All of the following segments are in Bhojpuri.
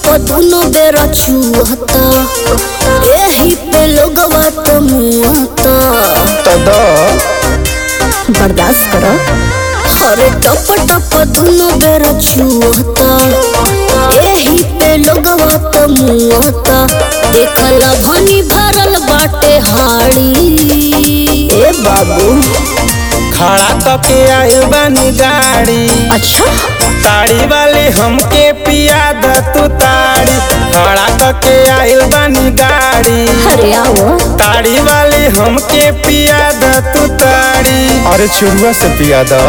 दुनो बेरा छुहता एही पे लोगवा तो मुहता तद बर्दाश्त करो अरे टप टप दुनो बेरा छुहता एही पे लोगवा तो मुहता देखला भनी भरल बाटे हाड़ी ए बाबू खड़ा तके आइल बानी गाड़ी अच्छा ताड़ी वाले हमके पिया द तू ताड़ी खड़ा तके आइल बानी गाड़ी अरे आओ ताड़ी वाले हमके पिया द तू ताड़ी अरे चुरुआ से पिया द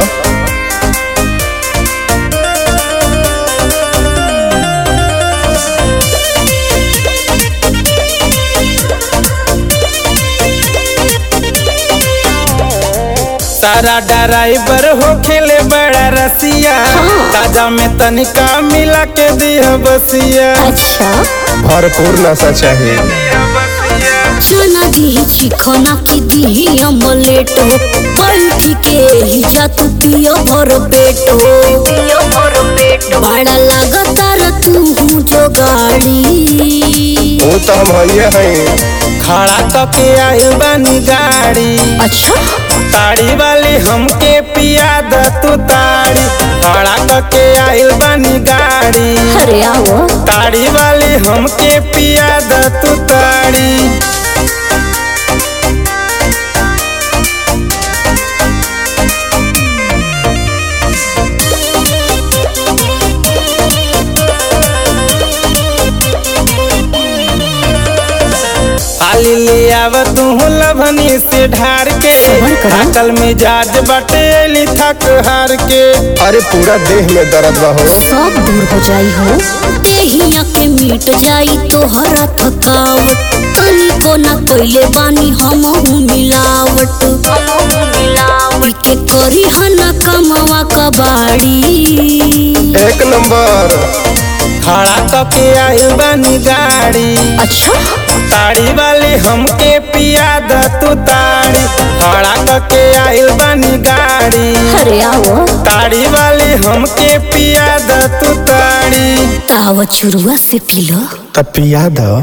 सारा ड्राइवर हो खेले बड़ा रसिया ताजा में तनिका मिला के दिया बसिया अच्छा भरपूर नशा चाहिए चना दी चिकना की दी अमलेट हो बैठ के ही जात पियो भर पेट हो बड़ा लगातार तू हूँ जो गाड़ी वो तो हम हइये हैं खड़ा तके आइल बानी गाड़ी अच्छा ताड़ी वाली हमके पिया द तू ताड़ी खड़ा तके आइल बानी गाड़ी अरे आओ ताड़ी वाली हमके पिया द तू ताड़ी हाली ले आव तू लभनी से ढार के सबर करो। थाकल में जाज बटे अली थक हार के अरे पूरा देह में दर्द बा हो सब दूर हो जाई हो देहिया के मिट जाई तो हरा थकावट तनी को ना कोइले बानी हम हूँ मिलावट मिलावट के करी हना कमावा कबाड़ी एक नंबर खड़ा तके आइल बानी गाड़ी अच्छा ताड़ी वाली हमके पिया द तू ताड़ी खड़ा तके आइल बानी गाड़ी अरे आओ ताड़ी वाली हमके पिया द तू ताड़ी ताव चुरुआ से पीलो तब पिया द